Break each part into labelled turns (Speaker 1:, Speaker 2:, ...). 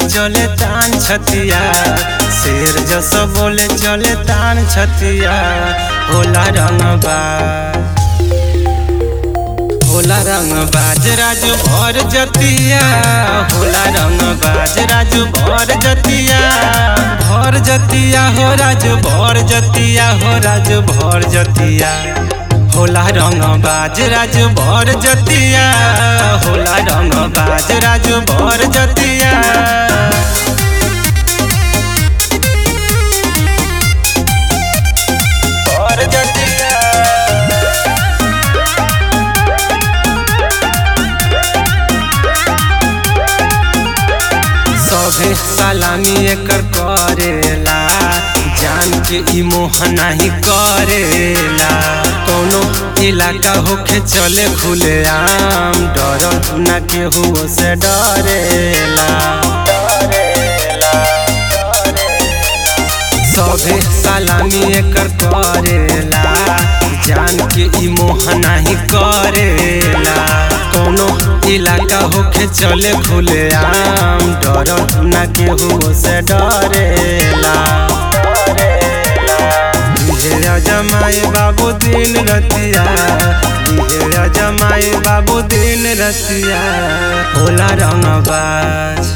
Speaker 1: चले तान छतिया शेर जस बोले चले तान छतिया होला रंगबा होला रंग बाज राजू भर जतिया होला रंग बाज राजू भर जतिया भर जतिया हो राजू भर जतिया हो राजू भर जतिया होला रंग बाज राजू भर जतिया होला रंग बाज राजू भर जतिया भर जतिया सभे सलामी एकर करेला जान के ई मोह नाही करेला कोनो इलाका होके चले खुले आम डर ना केहू से डरेला सभे सलामी एकर करेला जान के ई मोह नाही करेला कोनो इलाका होके चले खुले आम डर ना केहू से डरेला दिहे जमाए बाबू दिन रतिया दिहे जमाए बाबू दिन रतिया होला रंगबाज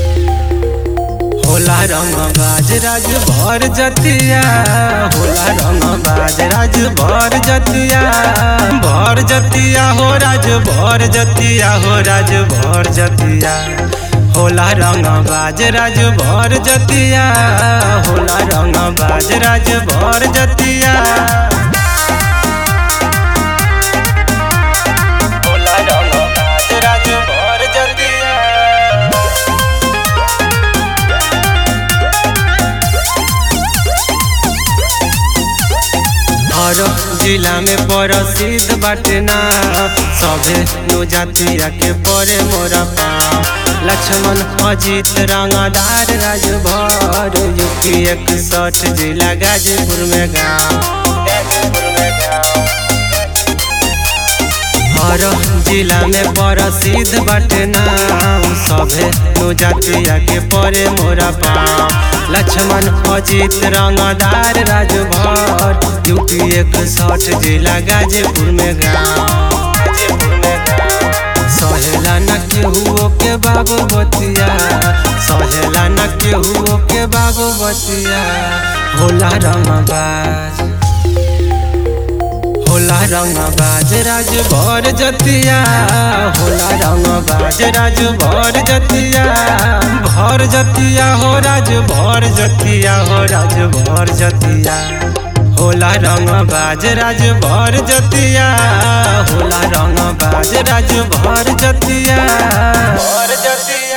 Speaker 1: होला रंग बाज राज भर जतिया होला रंग बाज राज भर जतिया भर जतिया हो राज भर जतिया हो राज भर जतिया होला रंग बाज राज भर जतिया होला रंग बाज राज भर जतिया होला रंग बाज राज भर जतिया हर जिला में प्रसिद्ध बाटे ना सभे नो जातिया के परे मोरा पाँव लक्ष्मण अजित रंगदार राजभर यूपी इकसठ जिला गाजीपुर में गाँव हर जिला में प्रसिद्ध बाटे नाम सभे नो जातिया के परे मोरा पाँव लक्ष्मण अजित रंगदार राजभर यूपी इकसठ जिला गाजीपुर में गाँव सहेला न केहू के बाबू बतिया सहेला न केहू के बाबू बतिया होला रंगबाज होला रंग बाज राज भर जतिया होला रंग बाज राज भर जतिया भर जतिया हो राज भर जतिया हो राज भर जतिया होला रंग बाज राज भर जतिया होला रंग बाज राज भर जतिया भर जतिया